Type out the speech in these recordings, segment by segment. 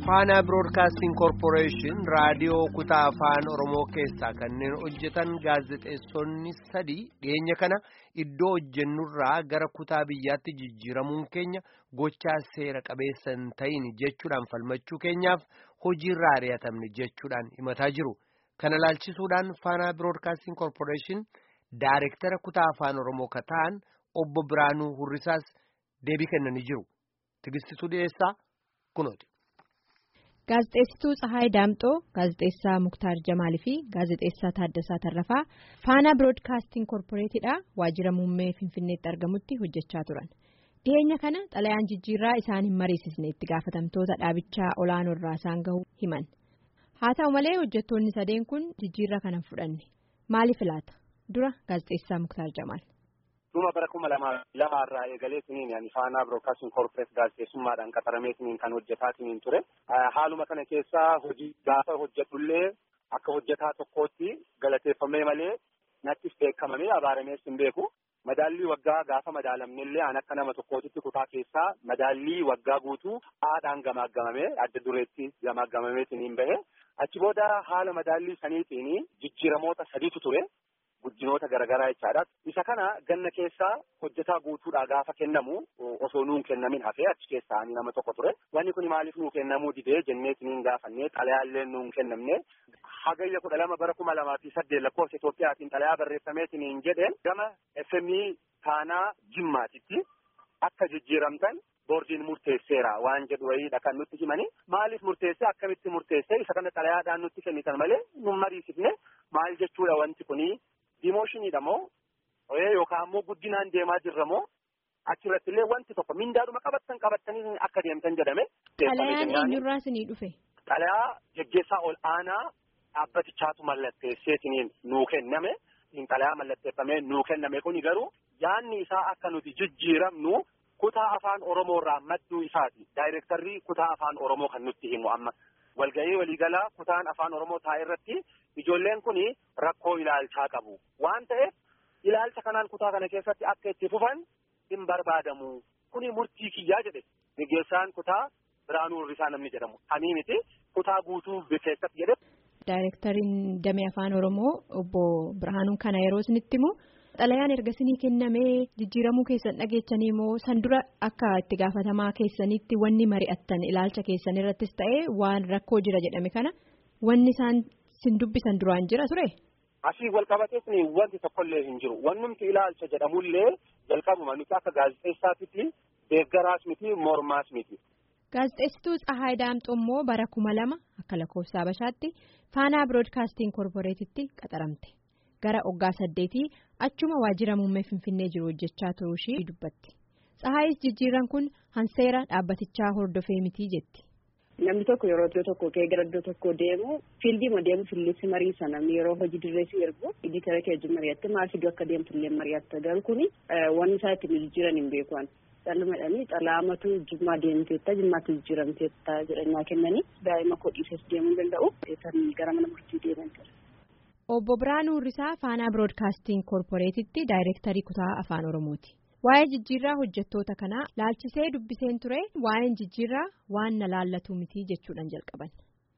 faanaa biroodkaastiin koorporeeshin raadiyoo kutaa afaan oromoo keessaa kanneen hojjetan gaazexeessonni sadii dhiyeenya kana iddoo hojjennurraa gara kutaa biyyaatti jijjiiramuun keenya gochaa seera qabeessa hin ta'in jechuudhaan falmachuu keenyaaf hojiirraa ari'atamne jechuudhaan himataa jiru kana laalchisuudhaan faanaa biroodkaastiin koorporeeshin daayirektara kutaa afaan oromoo kataan obbo Biraanuu Hurrisaas deebii kennanii jiru tigistituu dhiyeessaa kunooti. Gaazexeessituu Tsahaay Daamxoo, Gaazexeessaa Muktaar Jamaalii fi Gaazexeessaa Taaddasaa Tarrafaa Faanaa Biroodkaastiin Koorporeetidha waajjira muummee Finfinneetti argamutti hojjechaa turan. Dhiyeenya kana xalayaan jijjiirraa isaan hin mariisisne itti gaafatamtoota dhaabichaa olaanoo irraa isaan gahu himan. Haa ta'u malee hojjettoonni sadeen kun jijjiirraa kana fudhanne. Maaliif laata? Dura Gaazexeessaa Muktaar Jamaal. Dhuma bara kuma lama irraa eegalee siniin yaani faanaa biroodkaastiin koorporeet gaazexeessummaadhaan qaxaramee siniin kan hojjetaa siniin ture. Haaluma kana keessaa hojii gaafa hojjetullee akka hojjetaa tokkootti galateeffamee malee nattis beekamamee abaaramees hin beeku. Madaallii waggaa gaafa madaalamnellee an akka nama tokkootitti kutaa keessaa madaallii waggaa guutuu haadhaan gamaaggamamee adda dureetti gamaaggamamee siniin bahe. Achi booda haala madaallii saniitiin jijjiiramoota sadiitu ture. Guddinoota garaagaraa jechaadha. Isa kana ganna keessaa hojjetaa guutuudhaa gaafa kennamu osoo nuun kennamin hafee achi keessaa nama tokko ture. Wanni kun maaliif nuu kennamuu didee jennee siniin gaafannee xalayaallee nuun kennamne. Hagayya kudha lama bara kuma lamaa fi saddeet lakkoofsa Itoophiyaatiin xalayaa barreeffamee siniin jedheen gama FMI taanaa jimmaatitti akka jijjiiramtan boordiin murteesseera waan jedhu wayiidha kan nutti himani. Maaliif murteessee akkamitti murteessee isa kana xalayaadhaan nutti kennitan malee nun mariisifne maal jechuudha wanti kunii. Dimooshinidha moo yookaan ammoo guddinaan deemaa jirra moo achirratti illee wanti tokko mindaadhuma qabattan qabattanii akka deemtan jedhame. Xalayaan eenyurraa isinii dhufe? Xalayaa geggeessaa ol aanaa dhaabbatichaatu mallatteesseetiniin nuu kenname. Xalayaa mallatteeffamee nuu kenname kuni garuu yaanni isaa akka nuti jijjiiramnu kutaa afaan Oromoorraa madduu isaati. Daayirektarrii kutaa afaan Oromoo kan nutti himu amma. Walga'ii waliigalaa kutaan afaan Oromoo taa'e irratti ijoolleen kun rakkoo ilaalchaa qabu. Waan ta'eef ilaalcha kanaan kutaa kana keessatti akka itti fufan hin barbaadamu. Kuni murtii kiyyaa jedhe geggeessaan kutaa Biraanuu Hirrisaa namni jedhamu. Ani miti kutaa guutuu keessatti jedhe. Daayirektariin damee afaan Oromoo obbo Birhaanuun kana yeroo isinitti himu xalayaan erga isinii kennamee jijjiiramuu keessan dhageechanii moo san dura akka itti gaafatamaa keessanitti wanni mari'attan ilaalcha keessan irrattis ta'ee waan rakkoo jira jedhame kana wanni isaan sin dubbisan duraan jira ture. Asii wal qabatees wanti tokkollee hin jiru. Wannumti ilaalcha jedhamullee jalqabuma nuti akka gaazexeessaatitti deeggaraas miti mormaas miti. Gaazexeessituu Tsahaay Daamxoo immoo bara kuma lama akka lakkoofsa Habashaatti Faanaa Biroodkaastiin Koorporeetitti qaxaramte. Gara waggaa saddeetii achuma waajjira muummee Finfinnee jiru hojjechaa turuu ishii dubbatti. Tsahaayis jijjiirran kun hanseera dhaabbatichaa hordofee mitii jetti. Namni tokko yeroo iddoo tokko ka'ee gara iddoo tokko deemu fiildiima deemu fillissi mariisa namni yeroo hojii dirreessi ergu iditara keejji mari'atte maal fiduu akka deemtu illee mari'atta garuu kuni wanni isaa ittiin jijjiiran hin beekuan. Dhalmadhanii xalaamatu jimmaa deemteetta jimmaatti jijjiiramteetta jedhanii kennanii daa'ima koo dhiisees deemuu danda'u kan gara mana murtii deeman jira. Obbo Biraanuu Hirrisaa Faanaa Biroodkaastiin Koorporeetitti Daayirektarii Kutaa Afaan Oromooti. Waa'ee jijjiirraa hojjettoota kanaa laalchisee dubbiseen ture waa'een jijjiirraa waan na laallatu miti jechuudhaan jalqaban.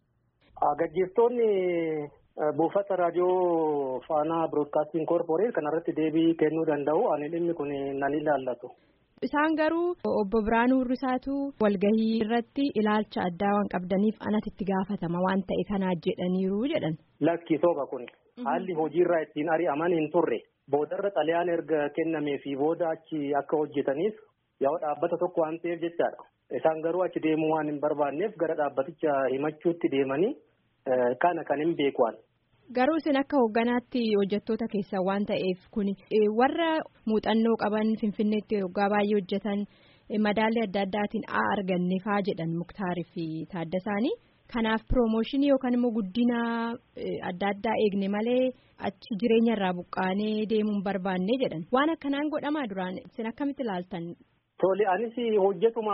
Gaggeessitoonni buufata raadiyoo Faanaa Biroodkaastiin Koorporeet kanarratti deebii kennuu danda'u. Ani dhimmi kun nan ilaallatu. Isaan garuu obbo Biraanuu Hirrisaatu walgahii irratti ilaalcha addaa waan qabdaniif anatti itti gaafatama waan ta'e kanaa jedhaniiru jedhan. Lakki sooba kun haalli hojiirraa ittiin ari'aman hin turre boodarra xalayaan erga kennamee fi booda achi akka hojjetaniif yoo dhaabbata tokko waan ta'eef jechaadha. Isaan garuu achi deemuu waan hin barbaanneef gara dhaabbaticha himachuutti deemanii kana kan hin beekwaan. Garuu isin akka hoogganaatti hojjettoota keessaa waan ta'eef kuni warra muuxannoo qaban finfinneetti waggaa baay'ee hojjetan madaalli adda addaatiin haa arganne faa jedhan muktaarii fi taaddasaanii kanaaf piroomooshinii yookaan immoo guddina adda addaa eegne malee achi jireenya irraa buqqaanee deemuun barbaanne jedhan waan akkanaan godhamaa duraan isin akkamitti ilaaltan. Tole anis hojjetuma.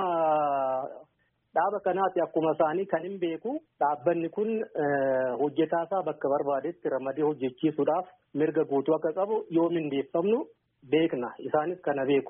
Dhaaba kanaati akkuma isaanii kan hin beeku dhaabbanni kun hojjetaasaa bakka barbaadetti ramadee hojjechiisuudhaaf mirga guutuu akka qabu yoo mindeeffamnu beekna isaanis kana beeku.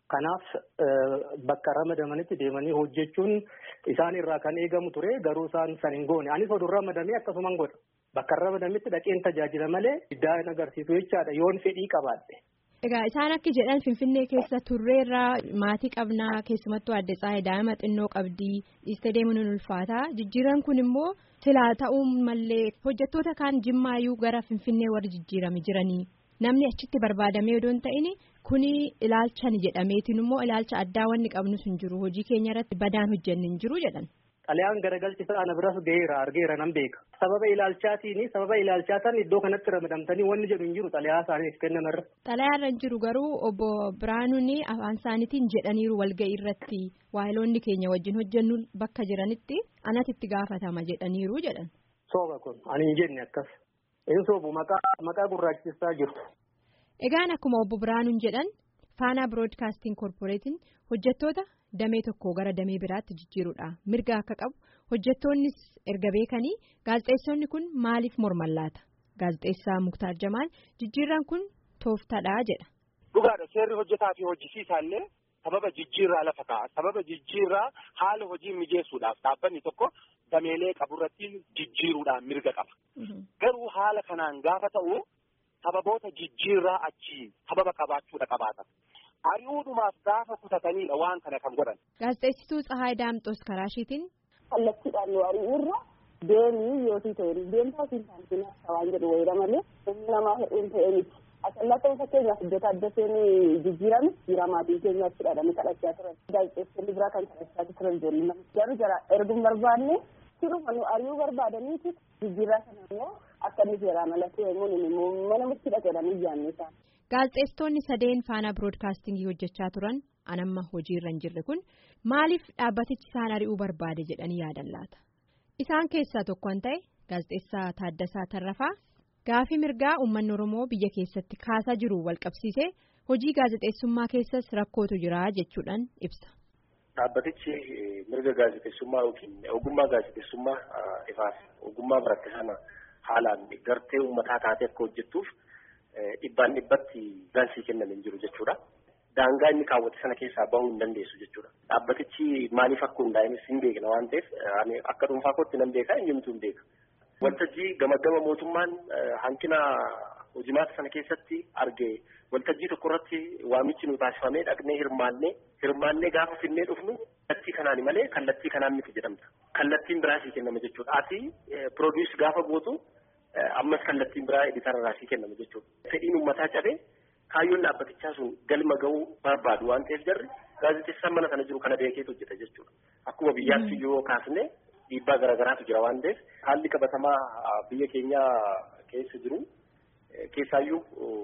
Kanaaf bakka ramadamanitti deemanii hojjechuun isaan irraa kan eegamu ture garuu isaan san hin goone anis oduu ramadamee akkasuman godha bakka ramadamitti dhaqeen tajaajila malee iddaa hin agarsiisu jechaadha yoon fedhii qabaadhe. Egaa isaan akka jedhan Finfinnee keessa turreerraa maatii qabnaa keessumattuu adda tsaayii daa'ima xinnoo qabdii dhiistee deemuun ni ulfaata jijjiiran kun immoo silaa ta'uu mallee hojjettoota kaan jimmaayyuu gara Finfinnee warri jijjiirame jiranii namni achitti barbaadamee odoo hin ta'in kuni ilaalchan jedhameetiin immoo ilaalcha addaa wanni qabnu hin jiru hojii keenya irratti badaan hojjenni hin jiru jedhan. Xalayaan garagalchisa ana biras ga'eera argeera nan beeka. Sababa ilaalchaatiin sababa ilaalchaataan iddoo kanatti ramadamtanii wanni jedhu hin jiru xalayaa isaaniif kennamarra. Xalayaarra hin jiru garuu obbo Biraanuun afaan isaaniitiin jedhaniiru walga'ii irratti waayiloonni keenya wajjin hojjennu bakka jiranitti anatti itti gaafatama jedhaniiru jedhan. Sooba kun ani hin jenne akkas. Inni soobu maqaa gurraachisaa jiru. Egaan akkuma obbo Biraanuun jedhan Faanaa Biroodkaastiin Korporeetiin hojjettoota. damee tokko gara damee biraatti jijjiiruudha mirga akka qabu hojjettoonnis erga beekanii gaazexeessonni kun maaliif morman laata gaazexeessaa muktaar jamaal jijjiirran kun tooftaadha jedha. dhugaadha seerri hojjetaa fi hojjisiisaa illee sababa jijjiirraa lafa kaa'a sababa jijjiirraa haala hojii mijeessuudhaaf dhaabbanni tokko dameelee qaburratti jijjiiruudhaan mirga qaba garuu haala kanaan gaafa ta'u sababoota jijjiirraa achi sababa qabaachuudha qabaata. Ari'uudhumaaf gaafa kutataniidha waan kana kan godhan. Gaazexeessituu Tsahaay Daamxoos karaa ishiitiin. Kallattiidhaan nu ari'uurra deemii yootii ta'e deemtaa fi saantiin waan jedhu wayira malee humni namaa hedduun ta'e miti. Asallaa ta'uu fakkeenyaaf hojjeta adda seenii jijjiirame jira maatiin keenya achi dhaadhanii kadhachaa turan. Gaazexeessonni biraa kan kadhachaa turan ijoolleen garuu jara erguun barbaanne siruma nu ari'uu barbaadaniiti jijjiirraa sana immoo akka inni seeraan ala ta'e immoo mana murtii dhaqeedhaan iyyaanne isaan. Gaazexeessitoonni sadeen faanaa biroodkaastingii hojjechaa turan anamma hojiirra hin jirre kun maaliif dhaabbatichi isaan ari'uu barbaade jedhanii yaadan laata? Isaan keessaa tokko kan ta'e gaazexeessaa Taaddasaa Tarrafaa gaafii mirgaa uummanni Oromoo biyya keessatti kaasaa jiru walqabsiisee hojii gaazexeessummaa keessas rakkootu jira jechuudhaan ibsa. Dhaabbatichi mirga gaazexeessummaa yookiin ogummaa gaazexeessummaa ifaaf ogummaa baratte sana haalaan gartee uummataa taatee akka hojjettuuf. Dhibbaan dhibbatti gaansii kenname hin jiru jechuudha. Daangaa inni kaawwate sana keessaa bahuu hin dandeessu jechuudha. Dhaabbatichi maaliif akka hundaa'enis hin beekna waan ta'eef akka dhuunfaa kootti nan beeka eenyumtuu hin beeka. Waltajjii gama gama mootummaan hanqina hojimaata sana keessatti arge waltajjii tokko irratti waamichi nu taasifamee dhaqnee hirmaannee hirmaannee gaafa finnee dhufnu kallattii kanaan malee kallattii kanaan miti jedhamta. Kallattiin biraasii kennama jechuudha. Ati piroodiis gaafa gootu. ammas kallattiin biraa editara sii kennama jechuudha. Fedhiin uummataa cabee kaayyoon dhaabbatichaa sun galma ga'uu barbaadu waan ta'eef jarri gaazexeessaan mana kana jiru kana beekeetu hojjeta jechuudha. Akkuma biyyaatti yoo kaasne dhiibbaa garaagaraatu jira waan ta'eef haalli qabatamaa biyya keenya keessa jiru keessaayyuu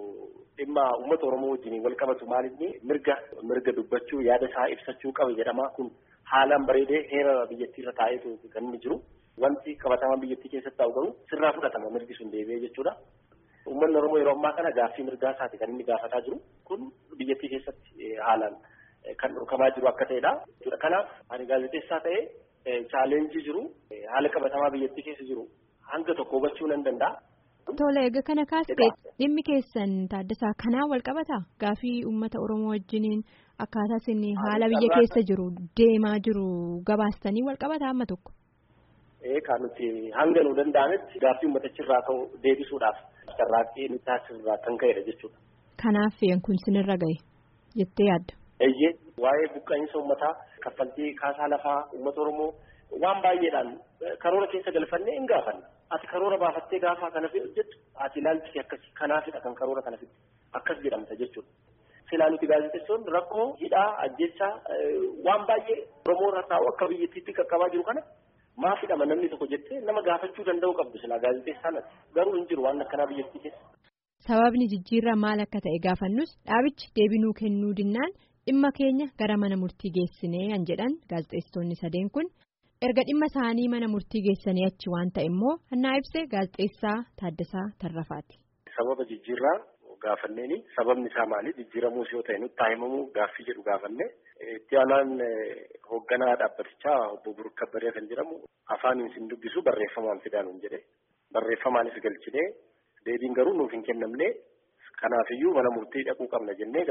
dhimma uummata Oromoo wajjin wal qabatu maalinni mirga mirga dubbachuu yaada isaa ibsachuu qaba jedhama kun haalaan bareedee heera biyyattiirra taa'eetu kan inni jiru. Wanti qabatamaa biyyattii keessatti ta'u garuu sirraa fudhatama mirgi sun deebi'ee jechuudha. Uummanni Oromoo yeroo ammaa kana gaaffii mirgaa isaati kan inni gaafataa jiru kun biyyattii keessatti haalaan kan dhorkamaa jiru akka ta'edha. Kanaaf ani gaazexeessaa ta'ee chaaleenjii jiru haala qabatamaa biyyattii keessa jiru hanga tokko hubachuu nan danda'a. Tole egaa kana kaasee dhimmi keessan Taaddasaa kanaan wal qabataa gaaffii uummata Oromoo wajjiniin akkaataa isin haala biyya keessa jiru deemaa jiru gabaastanii wal qabataa amma tokko. Kan nuti hanga nu danda'ametti gaaffii uummatichirraa ka'u deebisuudhaaf carraaqqii nu taasisirraa kan ka'edha jechuudha. Kanaaf kun sinirra gahe jettee yaadda. Eeyyee waa'ee buqqaa'insa uummataa kaffaltii kaasaa lafaa uummata Oromoo waan baay'eedhaan karoora keessa galfannee hin gaafanna. Ati karoora baafattee gaafa kana hojjettu ati ilaalchi akkasii kanaafidha kan karoora kana fidde akkas jedhamta jechuudha. Silaa nuti gaazexeessoonni rakkoo hidhaa ajjechaa waan baay'ee Oromoo irra taa'u akka biyyattiitti qaqqabaa jiru kana maaf hidhama namni tokko jettee nama gaafachuu danda'u qabdu silaa gaazexeessaan garuu hin jiru waan akkanaa biyyattii keessa. Sababni jijjiirraa maal akka ta'e gaafannus dhaabichi deebinuu kennuu dinnaan dhimma keenya gara mana murtii geessinee kan jedhan gaazexeessitoonni sadeen kun erga dhimma isaanii mana murtii geessanii achi waan ta'e immoo hannaa ibsee gaazexeessaa Taaddasaa Tarrafaati. Sababa jijjiirraa gaafanneeni sababni isaa maali jijjiiramuus yoo ta'e nutti himamuu gaaffii jedhu gaafanne itti aanaan hoogganaa dhaabbatichaa obbo Buruk Kabbaree kan jedhamu afaaniin sin dubbisu barreeffamaan fidaa nuun jedhe barreeffamaanis galchinee deebiin garuu nuuf hin kennamne kanaafiyyuu mana murtii dhaquu qabna jennee gaa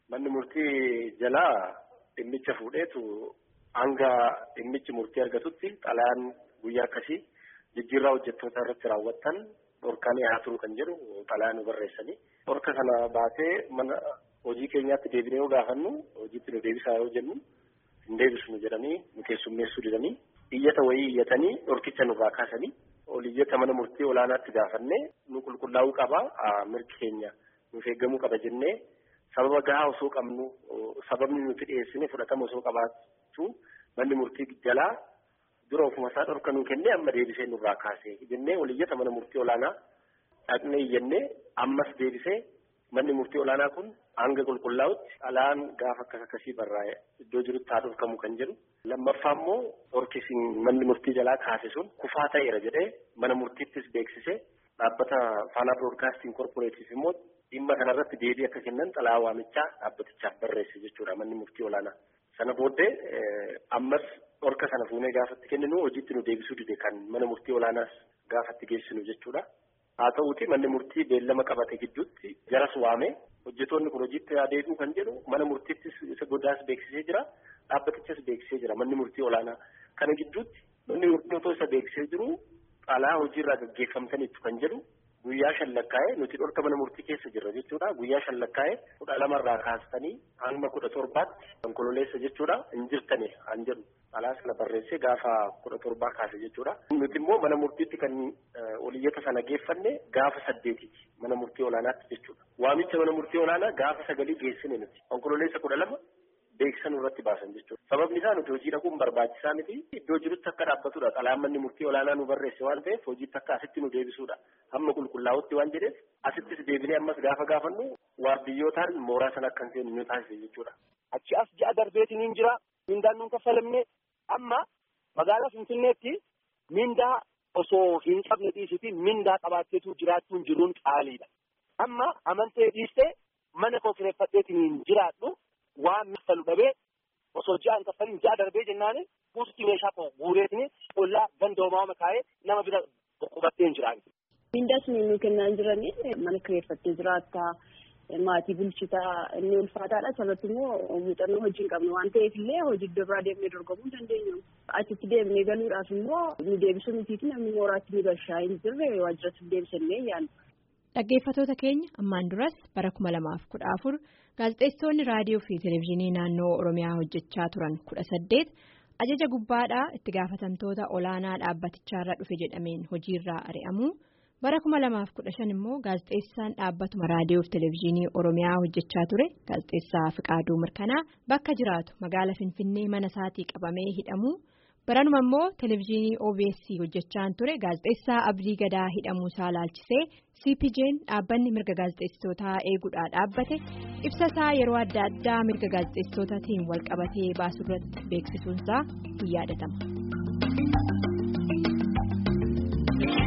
Manni murtii jalaa dhimmicha fuudheetu hanga dhimmichi murtii argatutti xalayaan guyyaa akkasii jijjiirraa hojjettoota irratti raawwattan dhorkaan haa turu kan jedhu xalayaa nu barreessanii. Dhorka kana baatee mana hojii keenyaatti deebinee yoo gaafannu hojiitti nu deebisaa yoo jennu hin deebisnu jedhanii nu keessummeessuu didanii iyyata wayii iyyatanii dhorkicha nurraa kaasanii ol iyyata mana murtii olaanaatti gaafannee nu qulqullaa'uu qaba mirgi keenya nuuf eeggamuu qaba jennee sababa gahaa osoo qabnu sababni nuti dhiyeessine fudhatama osoo qabaachuu manni murtii jalaa dura ofuma isaa dhorka nuu kennee amma deebisee nurraa kaasee jennee ol iyyata mana murtii olaanaa dhaqnee iyyannee ammas deebisee manni murtii olaanaa kun hanga qulqullaa'utti alaan gaafa akkas akkasii barraa'e iddoo jirutti haa dhorkamu kan jedhu lammaffaa immoo dhorkisiin manni murtii jalaa kaase sun kufaa ta'eera jedhee mana murtiittis beeksisee dhaabbata faanaa biroodkaastiin korporeetiif immoo dhimma kanarratti deebii akka kennan xalayaa waamichaa dhaabbatichaaf barreesse jechuudha manni murtii olaanaa. Sana booddee ammas dhorka sana fuunee gaafatti kenninu hojiitti nu deebisuu dide kan mana murtii olaanaas gaafatti geessinu jechuudha. Haa ta'uuti manni murtii beellama qabate gidduutti jaras waame hojjetoonni kun hojiitti deebi'u kan jedhu mana murtiittis isa godaas beeksisee jira dhaabbatichas beeksisee jira manni murtii olaanaa kana gidduutti manni murtii otoo isa beeksisee jiru xalayaa hojiirraa gaggeeffamtaniitu kan jedhu guyyaa shan lakkaa'ee nuti dhorka mana murtii keessa jirra jechuudha guyyaa shan lakkaa'ee kudha lamarraa kaastanii hanga kudha torbaatti konkololeessa jechuudha hin jirtani an jedhu xalayaa sana barreessee gaafa kudha torbaa kaase jechuudha. Nuti immoo mana murtiitti kan oliyyata sana geeffanne gaafa saddeetiiti mana murtii olaanaatti jechuudha. Waamicha mana murtii olaanaa gaafa sagalii geessine nuti konkololeessa kudha lama beeksisan irratti baasan jechuudha. Sababni isaa nuti hojii dhaquun barbaachisaa miti iddoo jirutti akka dhaabbatudha. Xalayaan manni murtii olaanaa nu barreesse waan ta'eef hojiitti akka asitti nu deebisuudha. Hamma qulqullaa'utti waan jedheef asittis deebinee ammas gaafa gaafannu waardiyyootaan mooraa sana akka hin seenu nu taasise jechuudha. Achi as ja'a darbeetiin hin jira. Mindaan nuun kaffalamne amma magaalaa Finfinneetti mindaa osoo hin qabne dhiisiti mindaa qabaatteetu jiraachuun jiruun qaaliidha. Amma amantee dhiistee mana koo kireeffadheetiin hin jiraadhu waan miffalu dhabee osoo ji'a hin kaffalin ji'a darbee jennaan buusutti meeshaa koo guureetiin ollaa gandoomaama kaa'ee nama bira qubattee hin jiraan. Mindaas nu kennaa jiranii mana kireeffattee jiraattaa. maatii bulchitaa inni ulfaataadha sababni immoo muuxannoo hojii hin qabnu waan ta'eef illee hojii iddoo biraa deemnee dorgomuu hin dandeenyu. Achitti deemnee galuudhaaf immoo nu deebisuu mitiiti namni mooraatti ni bashaa hin jirre waajjiratti deebisannee yaadna. Dhaggeeffattoota keenya ammaan duras bara kuma lamaaf kudha afur gaazexeessitoonni raadiyoo fi televezyiinii naannoo Oromiyaa hojjechaa turan kudha saddeet ajaja gubbaadhaa itti gaafatamtoota olaanaa dhaabbatichaarra dhufe jedhameen hojiirraa ari'amu. bara kuma lamaaf kudha shan immoo gaazexeessaan dhaabbatuma raadiyoo fi televezyiinii oromiyaa hojjechaa ture gaazexeessaa fiqaaduu mirkanaa bakka jiraatu magaala finfinnee mana isaatii qabamee hidhamu baranuma immoo televezyiinii obs hojjechaan ture gaazexeessaa abdii gadaa hidhamuu isaa laalchisee cpj'n dhaabbanni mirga gaazexeessitootaa eeguudhaa dhaabbate ibsa isaa yeroo adda addaa mirga gaazexeessitootaatiin walqabatee baasuurratti beeksisuunsaa hin yaadatama.